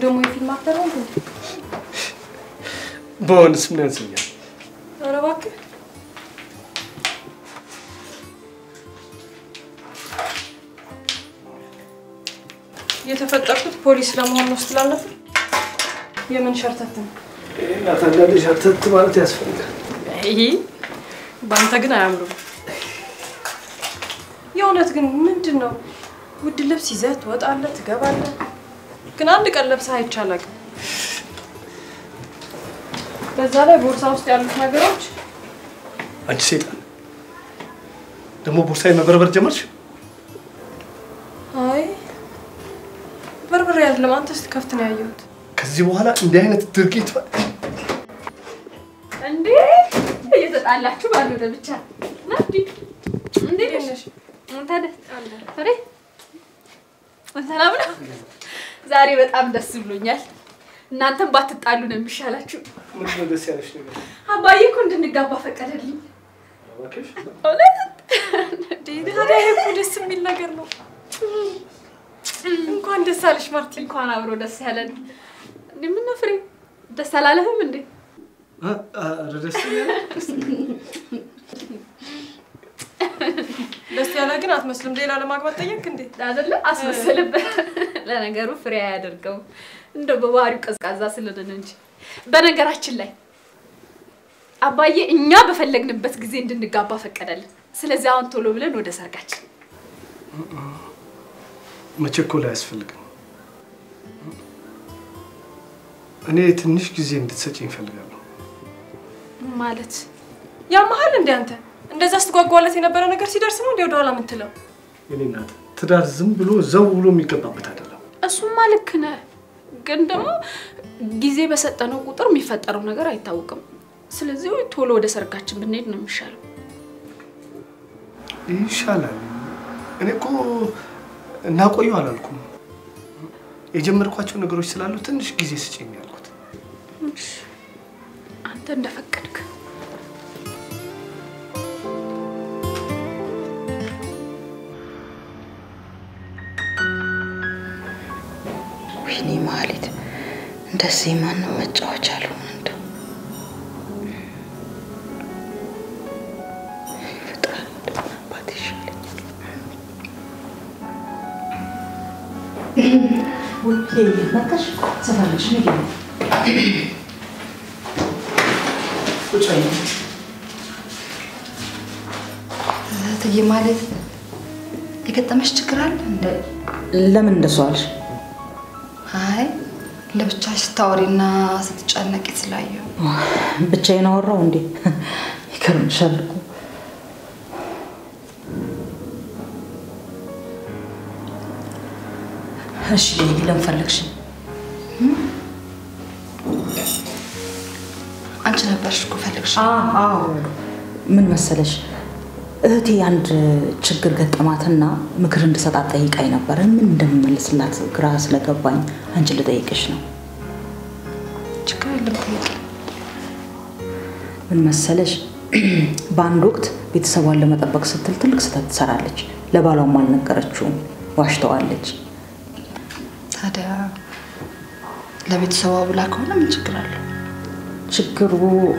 ደግሞ የፊልም አክተር ሆንክ እንዴ? በሆንስ ምን ያንሰኛል? ኧረ እባክህ የተፈጠርኩት ፖሊስ ለመሆን ነው ስትል አልነበር? የምን ሸርተት ነው? እናት አንዳንዴ ሸርተት ማለት ያስፈልጋል። ይሄ በአንተ ግን አያምሩም። የእውነት ግን ምንድን ነው? ውድ ልብስ ይዘህ ትወጣለህ፣ ትገባለህ፣ ግን አንድ ቀን ለብሰህ አይቻላግም። በዛ ላይ ቦርሳ ውስጥ ያሉት ነገሮች አንቺ ሴጣን ደግሞ ቦርሳዬ መበርበር ጀመርሽ? አይ በርበሬ አይደለም፣ አንተ ስትከፍት ነው ያየሁት። ከዚህ በኋላ እንዲህ አይነት ድርጊት እንዴ እየተጣላችሁ ባልሆነ ብቻ ናዲ እንዴት ነሽ? ታዲያ አሬ ሰላም ነው። ዛሬ በጣም ደስ ብሎኛል። እናንተም ባትጣሉ ነው የሚሻላችሁ። ምንድን ነው ደስ ያለሽ ነገር? አባዬ እኮ እንድንጋባ ፈቀደልኝ። እባክሽ እውነት ታዲያ ይሄ እኮ ደስ የሚል ነገር ነው። እንኳን ደስ አለሽ ማርቲ። እንኳን አብሮ ደስ ያለን። እንዴ ምን ፍሬ ደስ አላለህም እንዴ? አ- ኧረ ደስ ይላል። ደስ ያለ ግን አትመስልም። ሌላ ለማግባት ጠየቅ እንዴ? አይደለ አስመሰልበት። ለነገሩ ፍሬ አያደርገውም እንደው በባህሪው ቀዝቃዛ ስለሆነ ነው እንጂ። በነገራችን ላይ አባዬ እኛ በፈለግንበት ጊዜ እንድንጋባ ፈቀደልን። ስለዚህ አሁን ቶሎ ብለን ወደ ሰርጋችን። መቸኮል አያስፈልግም። እኔ ትንሽ ጊዜ እንድትሰጪኝ እፈልጋለሁ። ማለት ያመሀል እንዴ አንተ? እንደዛ ስትጓጓለት የነበረ ነገር ሲደርስ ነው እንዴ ወደኋላ የምትለው? የኔ እናት ትዳር ዝም ብሎ ዘው ብሎ የሚገባበት አይደለም። እሱማ ልክ ነህ፣ ግን ደግሞ ጊዜ በሰጠነው ቁጥር የሚፈጠረው ነገር አይታወቅም። ስለዚህ ቶሎ ወደ ሰርጋችን ብንሄድ ነው የሚሻለው። ይሻላል። እኔ እኮ እናቆየው አላልኩም። የጀመርኳቸው ነገሮች ስላሉ ትንሽ ጊዜ ስጪኝ ያልኩት። አንተ እንደፈቀድክ ወይኔ ማህሌት፣ እንደዚህ ማንም መጫወቻ አልሆን እንደው ፈጣሪ እንደምን አባት ይሻለኛል። ውይ መጣሽ ሰፈርሽ ነው እትዬ ማለት የገጠመሽ ችግር አለ እንደ ለምን እንደሱ አልሽ? አይ ለብቻሽ ስታወሪና ስትጨነቂ ስላየሁ ብቻዬን አወራሁ እንዴ? ይገርምሻል እኮ እሺ፣ ለምን ፈለግሽ? አንቺ ነበርሽ እኮ ፈልግሽ አዎ ምን መሰለሽ እህቴ አንድ ችግር ገጠማትና ምክር እንድሰጣት ጠይቃኝ ነበር። ምን እንደምመልስላት ግራ ስለገባኝ አንቺ ልጠይቅሽ ነው። ችግር የለም ጠይቂ። ምን መሰለሽ በአንድ ወቅት ቤተሰቧን ለመጠበቅ ስትል ትልቅ ስህተት ትሰራለች። ለባሏም አልነገረችውም፣ ዋሽተዋለች። ታዲያ ለቤተሰቧ ብላ ከሆነ ምን ችግር አለው? ችግሩ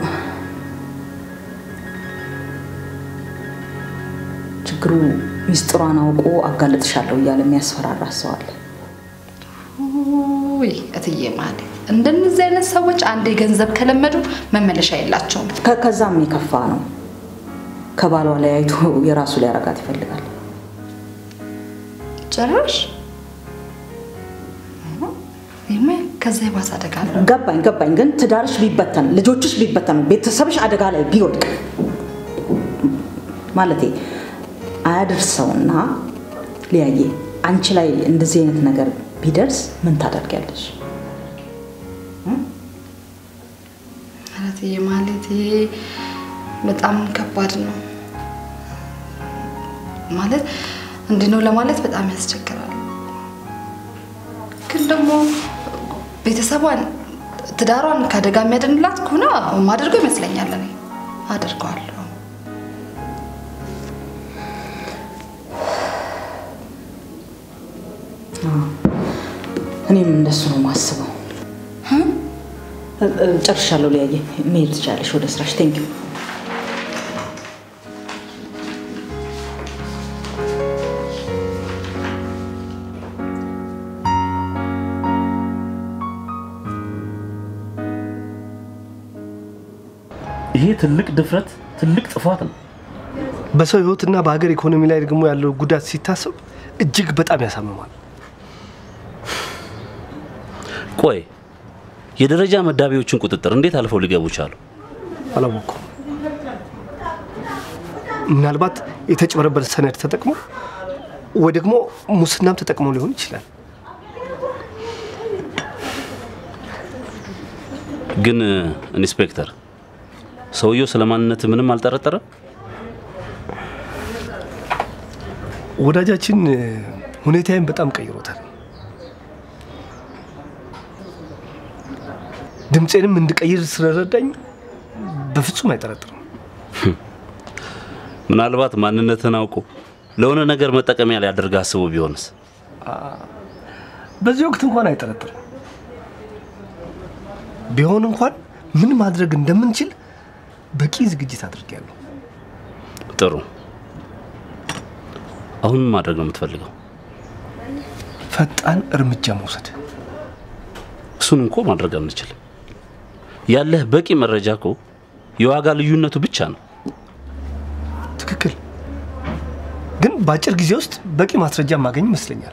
ችግሩ ሚስጥሯን አውቆ አጋለጥሻለሁ እያለ የሚያስፈራራ ሰው አለ። ውይ እትዬ ማለት እንደነዚህ አይነት ሰዎች አንዴ ገንዘብ ከለመዱ መመለሻ የላቸውም። ከ- ከዛም የከፋ ነው። ከባሏ ላይ አይቶ የራሱ ሊያረጋት ይፈልጋል። ጭራሽ ይሄማ ከዛ የባሰ አደጋ ነው። ገባኝ ገባኝ። ግን ትዳርሽ ቢበተን፣ ልጆችሽ ቢበተኑ፣ ቤተሰብሽ አደጋ ላይ ቢወድቅ ማለቴ አያደርሰውና ሊያየ አንቺ ላይ እንደዚህ አይነት ነገር ቢደርስ ምን ታደርጊያለሽ? ማለት ማለት በጣም ከባድ ነው። ማለት እንዲህ ነው ለማለት በጣም ያስቸግራል። ግን ደግሞ ቤተሰቧን ትዳሯን ከአደጋ የሚያድንላት ከሆነ ማደርገው ይመስለኛል። እኔ አደርገዋለሁ። እኔም እንደሱ ነው የማስበው። እ- እ፣ ጨርሻለሁ። ሊያየ መሄድ ትችላለሽ ወደ ስራሽ። ቴንኪው ይሄ ትልቅ ድፍረት፣ ትልቅ ጥፋት ነው። በሰው ህይወትና በሀገር ኢኮኖሚ ላይ ደግሞ ያለው ጉዳት ሲታሰብ እጅግ በጣም ያሳምማል። ቆይ የደረጃ መዳቢዎችን ቁጥጥር እንዴት አልፈው ሊገቡ ቻሉ? አላወኩም። ምናልባት የተጭበረበረ ሰነድ ተጠቅሞ ወይ ደግሞ ሙስናም ተጠቅሞ ሊሆን ይችላል። ግን ኢንስፔክተር፣ ሰውየው ስለ ማንነት ምንም አልጠረጠረም? ወዳጃችን ሁኔታዬን በጣም ቀይሮታል። ድምፄንም እንድቀይር ስለረዳኝ በፍጹም አይጠረጥርም። ምናልባት ማንነትን አውቆ ለሆነ ነገር መጠቀሚያ ሊያደርግ አስቦ ቢሆንስ? በዚህ ወቅት እንኳን አይጠረጥርም። ቢሆን እንኳን ምን ማድረግ እንደምንችል በቂ ዝግጅት አድርጌያለሁ። ጥሩ። አሁን ምን ማድረግ ነው የምትፈልገው? ፈጣን እርምጃ መውሰድ። እሱን እንኮ ማድረግ አንችልም። ያለህ በቂ መረጃ እኮ የዋጋ ልዩነቱ ብቻ ነው። ትክክል። ግን በአጭር ጊዜ ውስጥ በቂ ማስረጃ ማገኝ ይመስለኛል።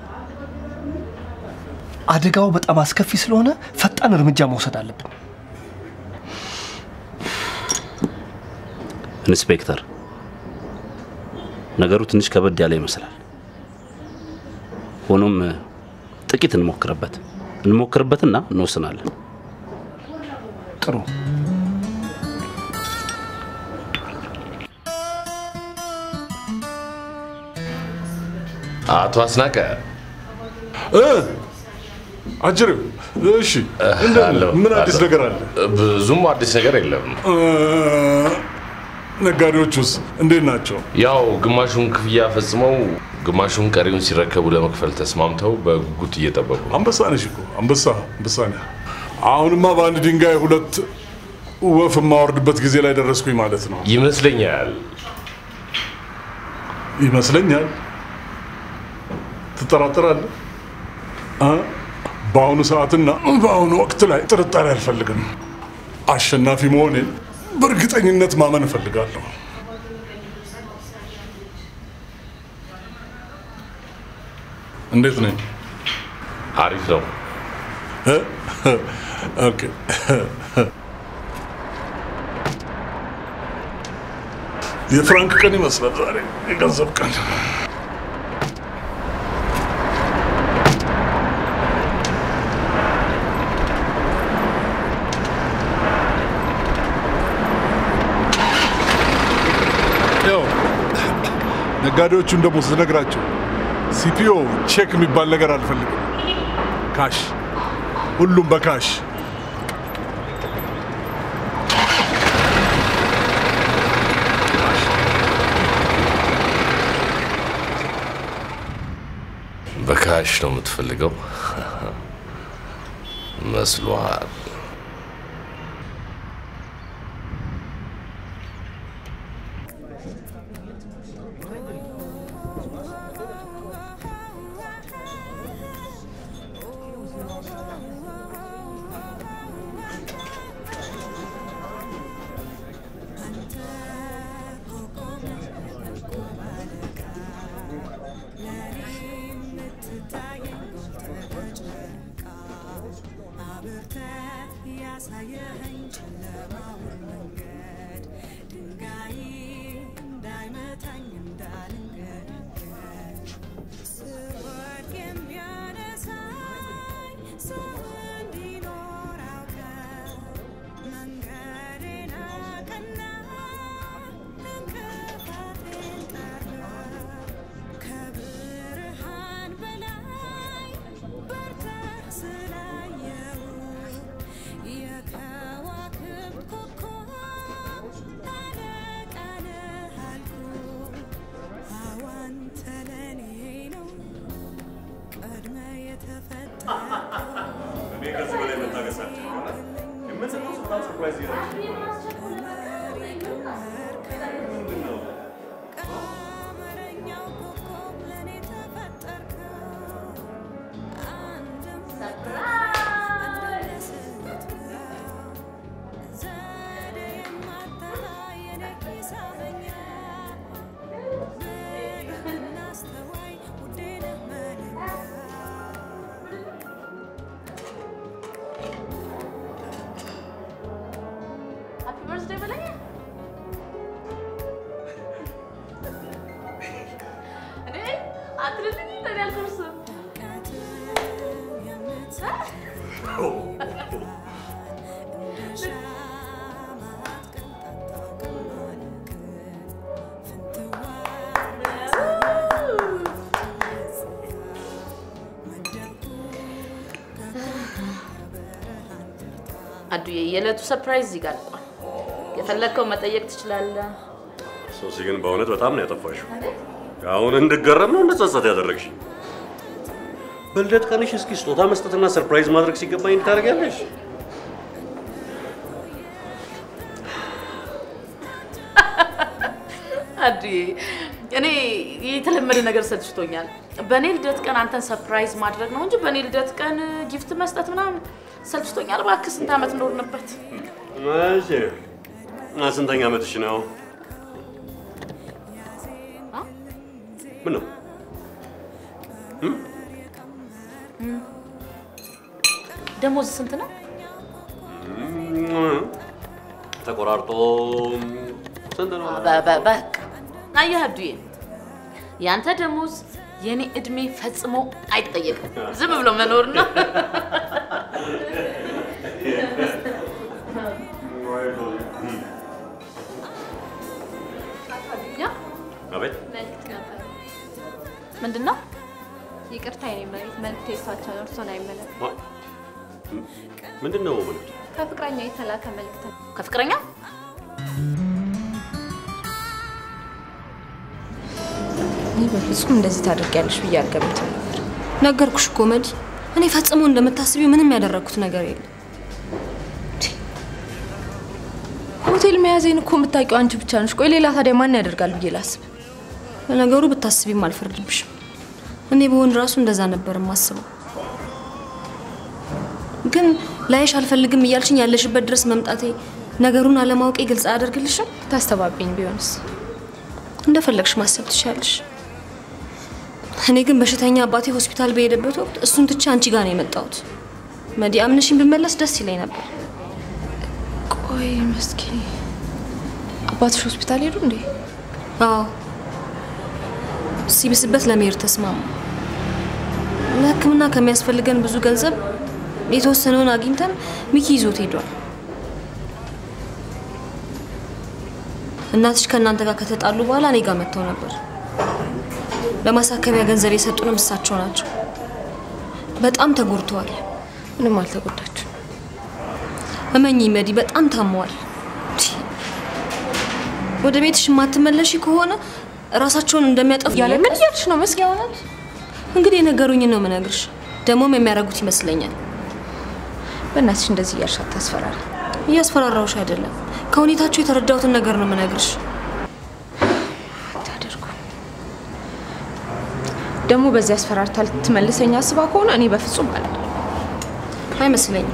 አደጋው በጣም አስከፊ ስለሆነ ፈጣን እርምጃ መውሰድ አለብን። ኢንስፔክተር፣ ነገሩ ትንሽ ከበድ ያለ ይመስላል። ሆኖም ጥቂት እንሞክርበት እንሞክርበትና እንወስናለን። ጥሩ። አቶ አስናቀ አጅሬው እሺ፣ እንደምን አለሁ፣ ምን አዲስ አለሁ። ነገር አለ? ብዙም አዲስ ነገር የለም። እ፣ ነጋዴዎቹስ እንዴት ናቸው? ያው ግማሹን ክፍያ ፈጽመው ግማሹን ቀሪውን ሲረከቡ ለመክፈል ተስማምተው በጉጉት እየጠበቁ ነው። አንበሳ ነሽ እኮ አንበሳ አንበሳ ነህ። አሁንማ በአንድ ድንጋይ ሁለት ወፍ የማወርድበት ጊዜ ላይ ደረስኩኝ ማለት ነው ይመስለኛል። ይመስለኛል። ትጠራጠራለህ? እ? በአሁኑ ሰዓትና በአሁኑ ወቅት ላይ ጥርጣሬ አልፈልግም። አሸናፊ መሆኔን በእርግጠኝነት ማመን እፈልጋለሁ። እንዴት ነኝ? አሪፍ ነው። እ? ኦኬ። የፍራንክ ቀን ይመስላል ዛሬ፣ የገንዘብ ቀን። ያው ነጋዴዎቹን ደግሞ ስነግራቸው ሲፒኦ ቼክ የሚባል ነገር አልፈልግም። ካሽ፣ ሁሉም በካሽ በካሽ ነው የምትፈልገው መስሏል። አትልልኝ ለኔ አልደርስም። አዱዬ የዕለቱ ሰርፕራይዝ እዚህ ጋር አልቋል። የፈለግከው መጠየቅ ትችላለህ። ሶሲ ግን በእውነት በጣም ነው ያጠፋሽው። አሁን እንድገረም ነው እንድጸጸት ያደረግሽ። በልደት ቀንሽ እስኪ ስጦታ መስጠትና ሰርፕራይዝ ማድረግ ሲገባኝ እንድታደርጊያለሽ። አዱዬ እኔ የተለመደ ነገር ሰልችቶኛል። በእኔ ልደት ቀን አንተን ሰርፕራይዝ ማድረግ ነው እንጂ በእኔ ልደት ቀን ጊፍት መስጠት ምናምን ሰልችቶኛል። እባክህ ስንት ዓመት ኖርንበት? እሺ እና ስንተኛ ዓመትሽ ነው? ምን ነው ደሞዝ ስንት ነው? ተቆራርጦ ስንት ነው? በ- በ- በቃ አየህ አብዱዬ፣ ያንተ ደሞዝ የኔ እድሜ ፈጽሞ አይጠየቅም። ዝም ብሎ መኖር ነው። አቤት ምንድን ነው? ይቅርታ የኔ መሬት መልዕክት የሳቸው ነው፣ እርሶን አይመለከትም። ማ- ምንድን ነው መልዕክቱ? ከፍቅረኛ የተላከ መልዕክት ነው። ከፍቅረኛ እኔ በፍጹም እንደዚህ ታደርጊያለሽ ብዬ አልገምትም ነበር። ነገርኩሽ እኮ መዲ፣ እኔ ፈጽሞ እንደምታስቢው ምንም ያደረግኩት ነገር የለም። ሆቴል መያዜን እኮ የምታውቂው አንቺ ብቻ ነሽ። ቆይ ሌላ ታዲያ ማን ያደርጋል ብዬ ላስብ? ለነገሩ ብታስቢም አልፈርድብሽም። እኔ በሆን ራሱ እንደዛ ነበር የማስበው። ግን ላይሽ አልፈልግም እያልሽኝ ያለሽበት ድረስ መምጣቴ ነገሩን አለማወቄ ግልጽ አያደርግልሽም? ታስተባብኝ ቢሆንስ? እንደፈለግሽ ማሰብ ትችያለሽ። እኔ ግን በሽተኛ አባቴ ሆስፒታል በሄደበት ወቅት እሱን ትቼ አንቺ ጋር ነው የመጣሁት። መዲ አምነሽኝ ብመለስ ደስ ይለኝ ነበር። ቆይ መስኪ አባትሽ ሆስፒታል ሄዱ እንዴ? አዎ ሲብስበት ለመሄድ ተስማሙ። ለሕክምና ከሚያስፈልገን ብዙ ገንዘብ የተወሰነውን አግኝተን ሚኪ ይዞት ሄዷል። እናትሽ ከእናንተ ጋር ከተጣሉ በኋላ እኔ ጋር መጥተው ነበር። ለማሳከቢያ ገንዘብ የሰጡንም እሳቸው ናቸው። በጣም ተጎድተዋል። ምንም አልተጎዳችሁ። እመኚ መዲ፣ በጣም ታመዋል። ወደ ቤትሽ የማትመለሺ ከሆነ ራሳቸውን እንደሚያጠፉ ያለ ምን እያልሽ ነው መስኪ? እውነት እንግዲህ የነገሩኝን ነው የምነግርሽ። ደግሞም የሚያደርጉት ይመስለኛል። በእናትሽ እንደዚህ እያልሽ አታስፈራሪ። እያስፈራራውሽ አይደለም፣ ከሁኔታቸው የተረዳሁትን ነገር ነው የምነግርሽ። አታደርጉ ደግሞ በዚህ አስፈራርታ ልትመልሰኝ አስባ ከሆነ እኔ በፍጹም አለ አይመስለኝም።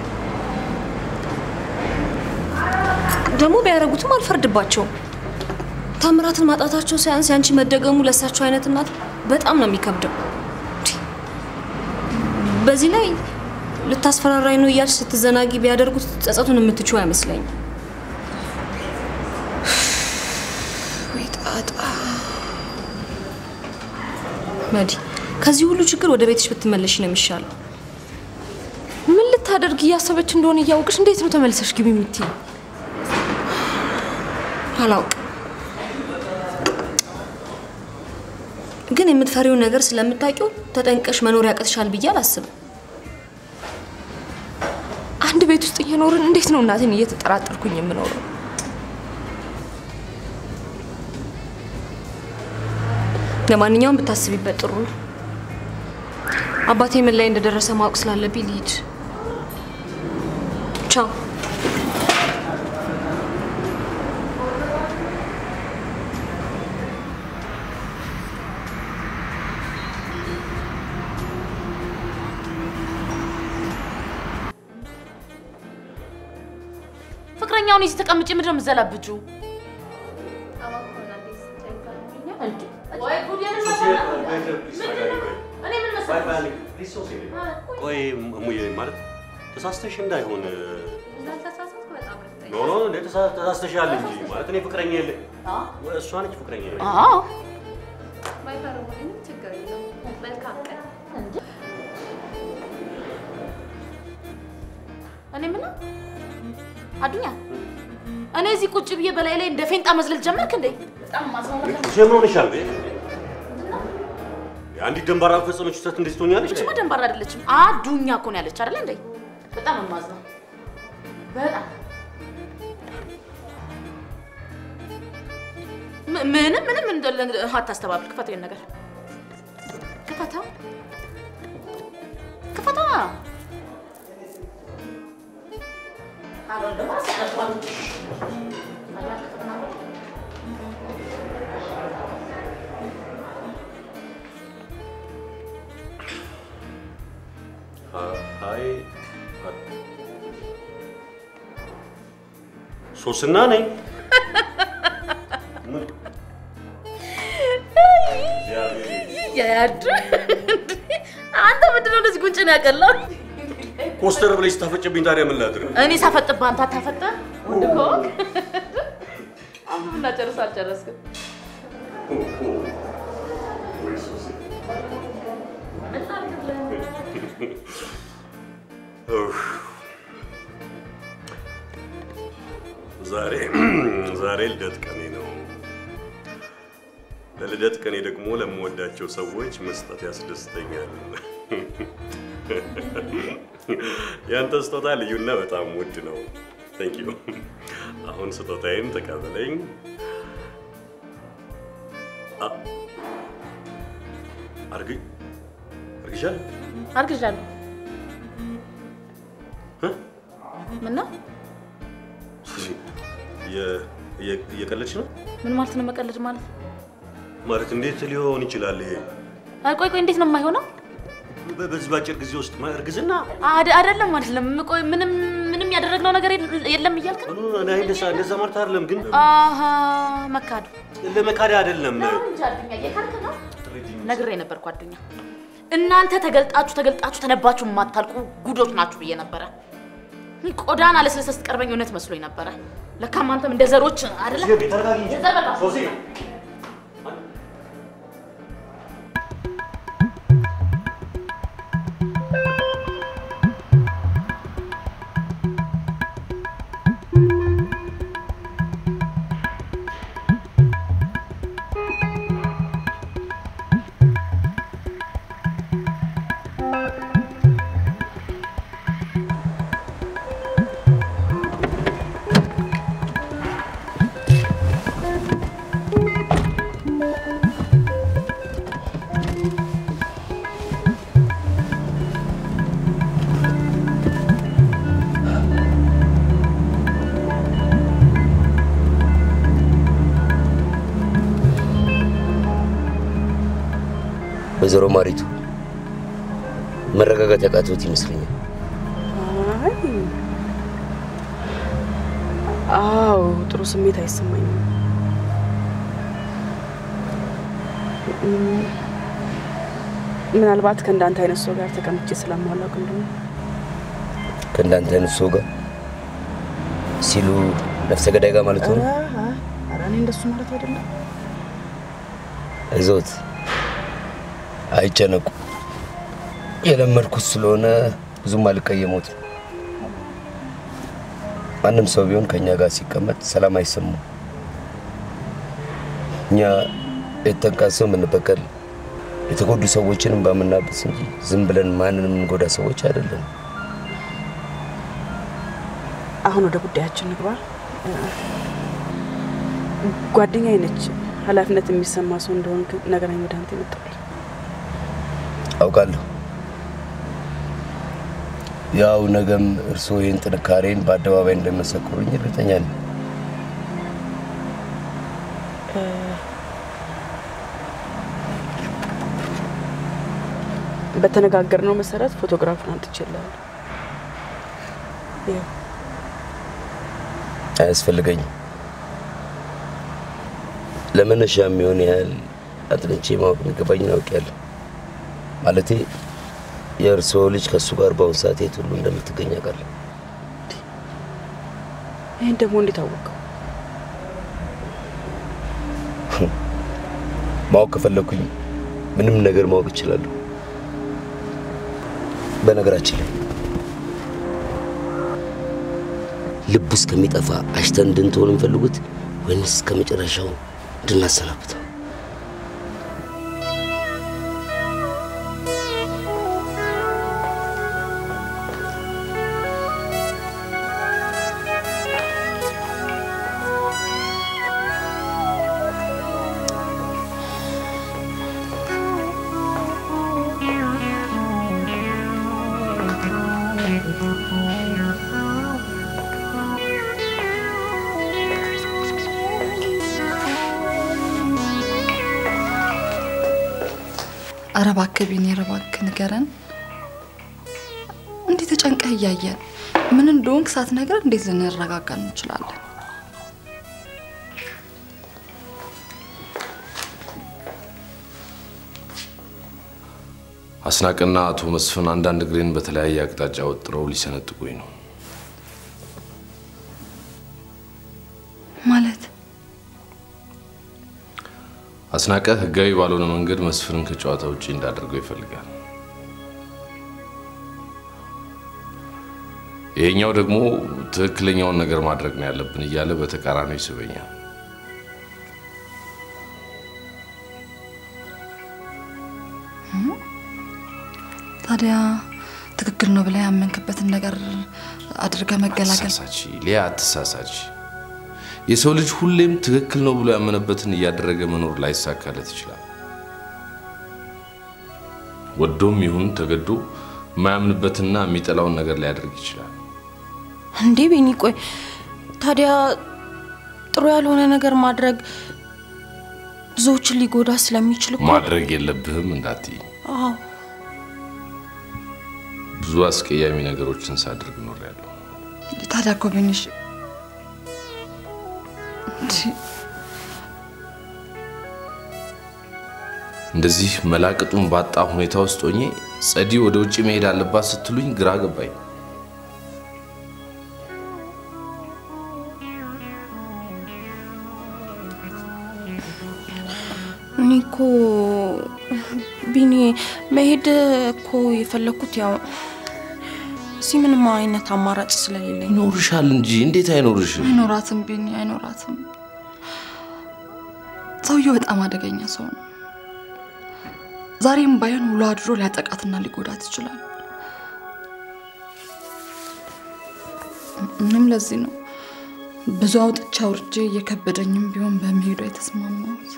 ደግሞ ቢያደርጉትም አልፈርድባቸውም። ታምራትን ማጣታቸው ሳያንስ ያንቺ መደገሙ ለእሳቸው አይነት እናት በጣም ነው የሚከብደው። በዚህ ላይ ልታስፈራራኝ ነው እያልሽ ስትዘናጊ ቢያደርጉት ጸጸቱን የምትችው አይመስለኝም። ወይ ጣጣ። መዲ፣ ከዚህ ሁሉ ችግር ወደ ቤትሽ ብትመለሽ ነው የሚሻለው። ምን ልታደርግ እያሰበች እንደሆነ እያወቅሽ እንዴት ነው ተመልሰሽ ግቢ የምትይኝ? አላውቅም፣ ግን የምትፈሪውን ነገር ስለምታውቂው ተጠንቀሽ መኖር ያቅትሻል ብዬ አላስብም። አንድ ቤት ውስጥ እየኖርን እንዴት ነው እናቴን እየተጠራጠርኩኝ የምኖረው? ለማንኛውም ብታስቢበት ጥሩ ነው። አባቴ ምን ላይ እንደደረሰ ማወቅ ስላለብኝ ልሂድ። ቻው። ፍቅረኛውን ይዘህ ተቀምጬ ምንድን ነው የምትዘላብጁ? ቆይ እሙዬ ማለት ተሳስተሽ እንዳይሆን ኖ ኖ እንደ ተሳስተሻል እንጂ ማለት እኔ ፍቅረኛ የለ እሷ ነች ፍቅረኛ አዎ ባይፈርሙልኝም ችግር የለውም። መልካም ቀን። እኔ የምለው አዱኛ፣ እኔ እዚህ ቁጭ ብዬ በላይ ላይ እንደ ፌንጣ መዝለል ጀመርክ እንዴ? በጣም ማስማማት ምን ሆነሻል? የአንዲት ደንባራ ፈጸመች ስህተት እንዴት ትሆኛለች? እችማ ደንባራ አይደለችም፣ አዱኛ እኮ ነው ያለች አይደለ እንዴ? በጣም የማዝነው በጣም ም- ምንም ምንም እንደለ አታስተባብል። ክፈተው ይሄን ነገር ክፈተው፣ ክፈተው። አይ ሶስና ነኝ። ያዱ አንተ ምንድን ነው እንደዚህ ጉንጭን ያቀላው? ኮስተር ብለሽ ስታፈጭብኝ ታዲያ ምን ላድርግ? እኔ ሳፈጥብህ አንተ አታፈጥህ? ወንድ ከሆንክ አንብብና ጨርስ። አልጨረስክም። ኡፍ። ዛሬ ዛሬ ልደት ቀኔ ነው። ለልደት ቀኔ ደግሞ ለምወዳቸው ሰዎች መስጠት ያስደስተኛል። ያንተ ስጦታ ልዩና በጣም ውድ ነው። ቴንክ ዩ። አሁን ስጦታዬን ተቀበለኝ። አ- አርግ አርግሻለሁ። አርግዣለሁ። ምን ነው? የ- የ- እየቀለድሽ ነው ምን ማለት ነው መቀለድ ማለት? ማለት እንዴት ሊሆን ይችላል ይሄ? አይ ቆይ ቆይ፣ እንዴት ነው የማይሆነው? በ- በዚህ ባጭር ጊዜ ውስጥ ማ- እርግዝና አደ- አይደለም አይደለም። ቆይ ምንም ምንም ያደረግነው ነገር የለ- የለም እያልክ ነው? እኔ እንደዛ እንደዛ ማለት አይደለም፣ ግን አሀ መካዱ ለመካድ አይደለም። እንጂ አዱኛ እየካድክ ነው። ነግሬ ነበር ጓደኛ፣ እናንተ ተገልጣችሁ ተገልጣችሁ ተነባችሁ የማታልቁ ጉዶች ናችሁ ብዬ ነበረ። ቆዳን አለስለሰ ስትቀርበኝ እውነት መስሎኝ ነበረ። ለካም አንተም እንደ ዘሮች አይደለ? የዘር በቃ። ወይዘሮ ማሪቱ መረጋጋት ያቃተዎት ይመስለኛል። አይ አዎ፣ ጥሩ ስሜት አይሰማኝም። እም፣ ምናልባት ከእንዳንተ አይነት ሰው ጋር ተቀምጬ ስለማላውቅ እንደሆነ ከእንዳንተ አይነት ሰው ጋር ሲሉ ነፍሰ ገዳይ ጋር ማለት ነው። ኧረ፣ ኧረ እኔ እንደሱ ማለት አይደለም። አይዞት፣ አይጨነቁ። የለመድኩት ስለሆነ ብዙም አልቀየሞትም። ማንም ሰው ቢሆን ከእኛ ጋር ሲቀመጥ ሰላም አይሰማው። እኛ የተጠቃን ሰው የምንበቀል የተጎዱ ሰዎችንም ባምናበስ እንጂ ዝም ብለን ማንንም የምንጎዳ ሰዎች አይደለም። አሁን ወደ ጉዳያችን ንግባ። ጓደኛዬ ነች። ኃላፊነት የሚሰማ ሰው እንደሆን ነገረኝ። ወደ አንተ የመጣሁት አውቃለሁ። ያው ነገም እርስዎ ይህን ጥንካሬን በአደባባይ እንደሚመሰክሩኝ እርግጠኛ ነኝ። በተነጋገርነው መሰረት ፎቶግራፉን አምጥቼልሃለሁ። ይኸው አያስፈልገኝም። ለመነሻ የሚሆን ያህል አጥንቼ ማወቅ የሚገባኝን አውቄያለሁ። ማለቴ የእርስዎ ልጅ ከእሱ ጋር በአሁኑ ሰዓት የት ሁሉ እንደምትገኝ አውቃለሁ። ይህን ደግሞ እንዴት አወቀው? ማወቅ ከፈለኩኝ ምንም ነገር ማወቅ እችላለሁ። በነገራችን ላይ ልቡ እስከሚጠፋ አሽተን እንድንትሆን እንፈልጉት ወይንስ እስከ መጨረሻው እንድናሰናብተው? ኧረ እባክህ ቢኒ፣ ኧረ እባክህ ንገረን። እንዴት ተጨንቀህ እያየን ምን እንደሆንክ ሳትነግረን እንዴት ልንረጋጋ እንችላለን? አስናቅና አቶ መስፍን አንዳንድ እግሬን በተለያየ አቅጣጫ ወጥረው ሊሰነጥቁኝ ነው። ማለት አስናቀ ህጋዊ ባልሆነ መንገድ መስፍንን ከጨዋታ ውጪ እንዳደርገው ይፈልጋል። ይሄኛው ደግሞ ትክክለኛውን ነገር ማድረግ ነው ያለብን እያለ በተቃራኒው ይስበኛል። ታዲያ ትክክል ነው ብለህ ያመንክበትን ነገር አድርገህ መገላገል አትሳሳች ሊያ፣ አትሳሳች። የሰው ልጅ ሁሌም ትክክል ነው ብሎ ያመነበትን እያደረገ መኖር ላይሳካለት ይችላል። ወዶም ይሁን ተገዶ የማያምንበትና የሚጠላውን ነገር ሊያደርግ ይችላል። እንዴ ቤኒ፣ ቆይ ታዲያ ጥሩ ያልሆነ ነገር ማድረግ ብዙዎችን ሊጎዳ ስለሚችል እኮ ማድረግ የለብህም እንዳትይ። አዎ ብዙ አስቀያሚ ነገሮችን ሳድርግ ኖሬያለሁ። ታዲያ እኮ ቢኒሽ እንደዚህ መላቅጡን ባጣ ሁኔታ ውስጥ ሆኜ ጸዲ ወደ ውጭ መሄድ አለባት ስትሉኝ ግራ ገባኝ። እኔ እኮ ቢኒ መሄድ እኮ የፈለኩት ያው እዚህ ምንም አይነት አማራጭ ስለሌለኝ ነው። ይኖርሻል እንጂ እንዴት አይኖርሽም? አይኖራትም ቢኒ፣ አይኖራትም። ሰውየው በጣም አደገኛ ሰው ነው። ዛሬም ባይሆን ውሎ አድሮ ሊያጠቃትና ሊጎዳት ይችላል። እኔም ለዚህ ነው ብዙ አውጥቼ አውርጄ እየከበደኝም ቢሆን በመሄዱ የተስማማሁት።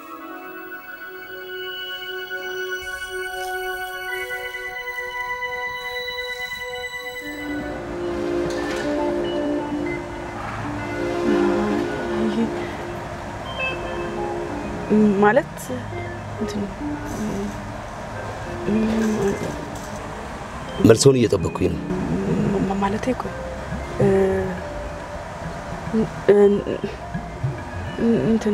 ማለት እንትን መልሰውን እየጠበቅኩኝ ነው። ማ- ማለቴ ቆይ እንትን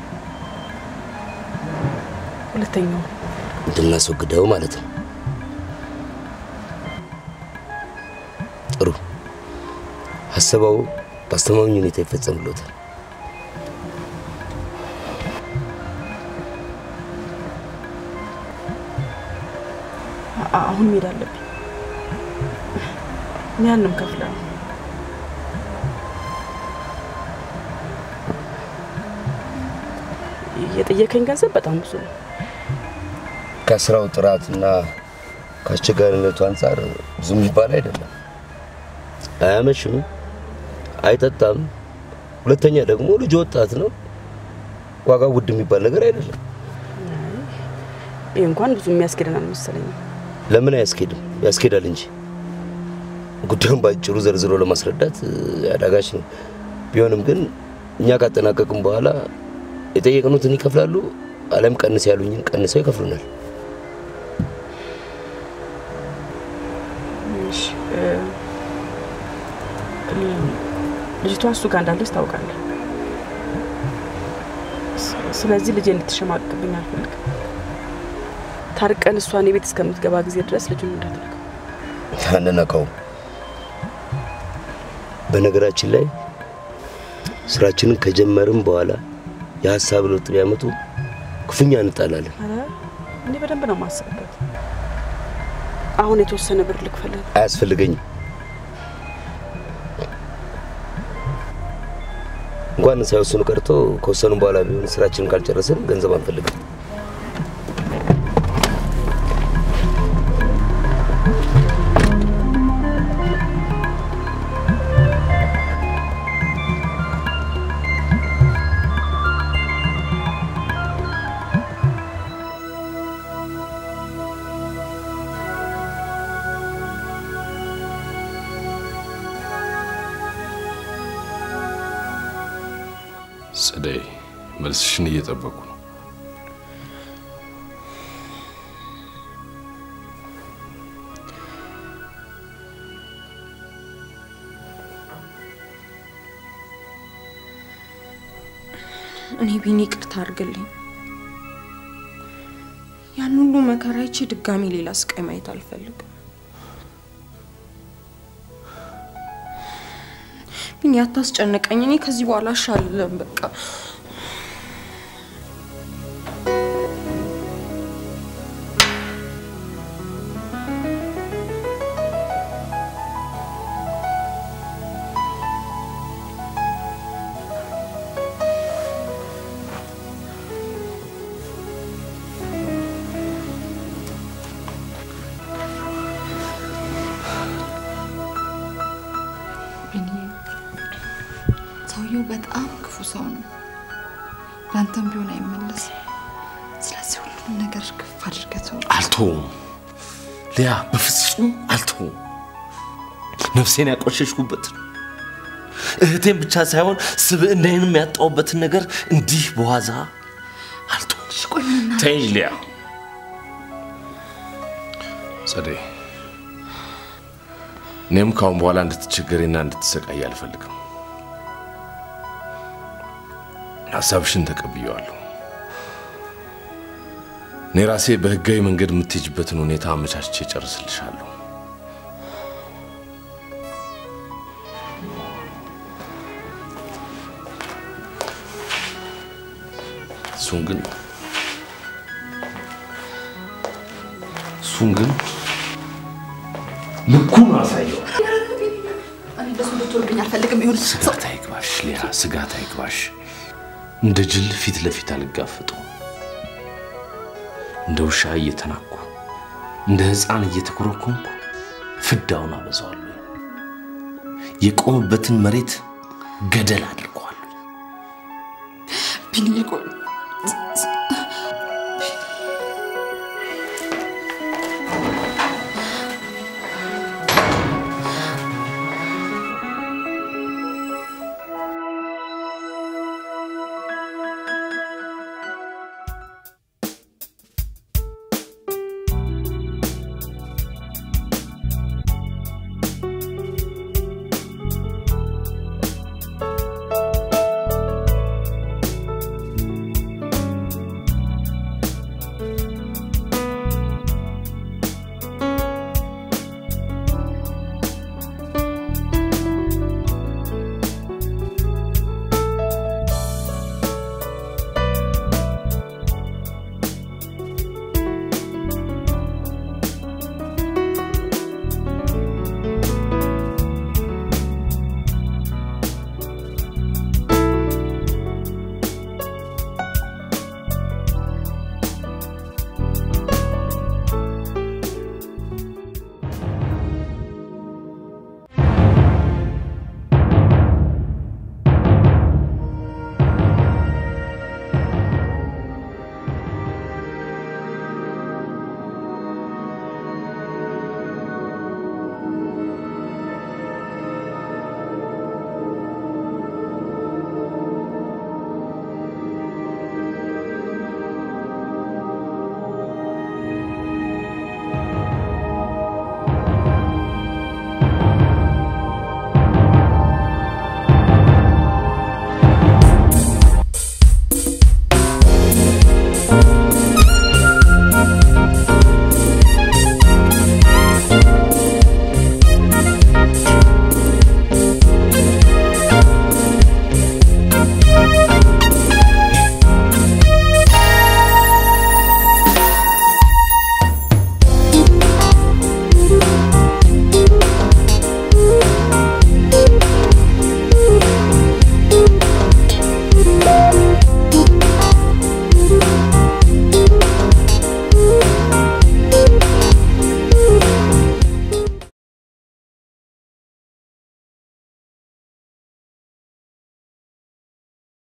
ሁለተኛው እንድናስወግደው ማለት ነው። ጥሩ ሀሳባው በአስተማማኝ ሁኔታ ይፈጸምሎታል። አ- አሁን መሄድ አለብኝ። ምን ያህል ነው የምከፍለው? የጠየከኝ ገንዘብ በጣም ብዙ ነው። ከስራው ጥራትና ከአስቸጋሪነቱ አንጻር ብዙ የሚባል አይደለም። አያመሽም፣ አይጠጣም። ሁለተኛ ደግሞ ልጅ ወጣት ነው። ዋጋው ውድ የሚባል ነገር አይደለም። ይህ እንኳን ብዙ የሚያስኬደን አልመሰለኝም። ለምን አያስኬድም? ያስኬዳል እንጂ ጉዳዩን ባጭሩ ዘርዝሮ ለማስረዳት እ, አዳጋች ነው። ቢሆንም ግን እኛ ካጠናቀቅም በኋላ የጠየቅኑትን ይከፍላሉ፣ አለም ቀንስ ያሉኝን ቀንሰው ይከፍሉናል። እሺ፣ እ፣ ል- ልጅቷ እሱ ጋር እንዳለች ታውቃለህ። ስ- ስለዚህ ልጄ እንድትሸማቅብኝ አልፈልግም። ታርቀን እሷ እኔ ቤት እስከምትገባ ጊዜ ድረስ ልጁን እንዳትነካው። አንነካውም። በነገራችን ላይ ስራችንን ከጀመርም በኋላ የሀሳብ ለውጥ ቢያመጡ ክፉኛ እንጣላለን። ኧረ እኔ በደንብ ነው የማስብበት። አሁን የተወሰነ ብር ልክፈልህ። አያስፈልገኝም። እንኳን ሳይወስኑ ቀርቶ ከወሰኑ በኋላ ቢሆን ስራችንን ካልጨረስን ገንዘብ አንፈልግም። ጸደይ፣ መልስሽን እየጠበቁ ነው። እኔ ቢኒ ይቅርታ አድርግልኝ። ያን ሁሉ መከራ አይቼ ድጋሚ ሌላ ስቃይ ማየት አልፈልግም። ቢኒ አታስጨንቀኝ። እኔ ከዚህ በኋላ አሻልለም በቃ ቢኒ ሰውየው በጣም ክፉ ሰው ነው። ለአንተም ቢሆን አይመለስም። ስለዚህ ሁሉም ነገር ክፍ አድርገህ ተው። አልተውም ሊያ፣ በፍጹም አልተውም። ነፍሴን ያቆሸሽኩበትን እህቴን ብቻ ሳይሆን ስብዕናዬንም ያጣሁበትን ነገር እንዲህ በዋዛ አልተውም። ተይኝ ሊያ። ጸደይ፣ እኔም ካሁን በኋላ እንድትቸገሬና እንድትሰቃይ አልፈልግም። ሀሳብሽን ተቀብየዋለሁ። እኔ ራሴ በህጋዊ መንገድ የምትሄጅበትን ሁኔታ አመቻችቼ ጨርስልሻለሁ። እሱን ግን እሱን ግን ልኩን አሳየው። እኔ እንደሱ እንድትወልብኝ አልፈልግም። ይሁን ስጋት አይግባሽ ሊያ፣ ስጋት አይግባሽ። እንደ ጅል ፊት ለፊት አልጋፈጠው። እንደ ውሻ እየተናኩ እንደ ህፃን እየተኮረኮንኩ ፍዳውን አበዛዋለሁ። የቆመበትን መሬት ገደል አድርገዋለሁ። ቢኒ ቆይ